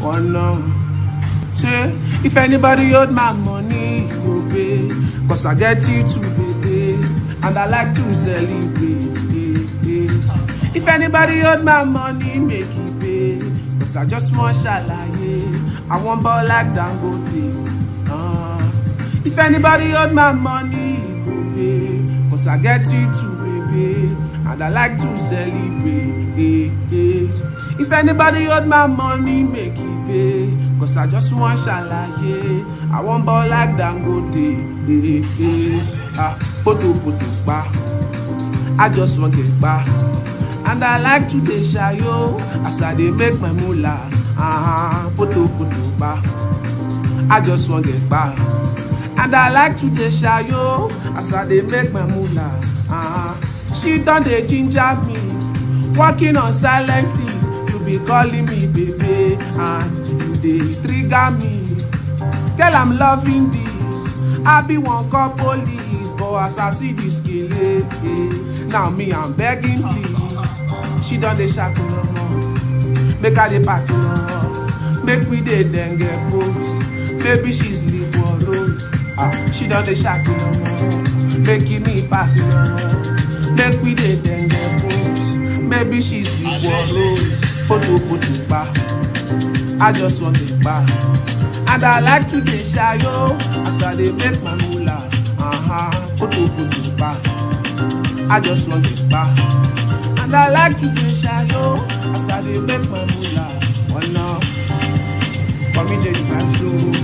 ọ̀nà. Say, if anybody hold my money, he go pay. Cause I get you to pay, and I like to celebrate. eh, eh. If anybody hold my money, make it pay. Cause I just want ṣàlàyé. I want ball like Dangote. Uh, if anybody hold my money, he go pay. Cause I get you to baby, and I like to celebrate. eh, eh. If anybody hold my money, make it pay. Cause I just want ṣàlàyé. I want ball like Dangote. Eh, eh. Ah, poto poto pa. I just want get pa. And I like to dey ṣayo as I dey make my moolah. Uh-huh. Poto poto pa. I just want get pa. And I like to dey ṣayo as I dey make my moolah. Uh-huh. She don dey ginger me, working on silently. You be calling me baby and you dey trigger me. Girl, I'm loving this. I be one call police, but as I see this kele, eh, now me I'm begging please. She don dey shaku omo, make I dey pack omo, make we dey denge pose. Maybe she's leave for road. Ah, she don dey shaku omo, making me pack omo, make we dey denge pose. Maybe she's leave for road. Poto poto pa. I just want to buy. And I like to dey ṣayo as I dey make my moolah. Uh-huh. Koto koto pa. I just want to buy. And I like to dey ṣayo as I dey make my moolah. Ọ̀nà kọ́mí jẹ́ ìgbà tó.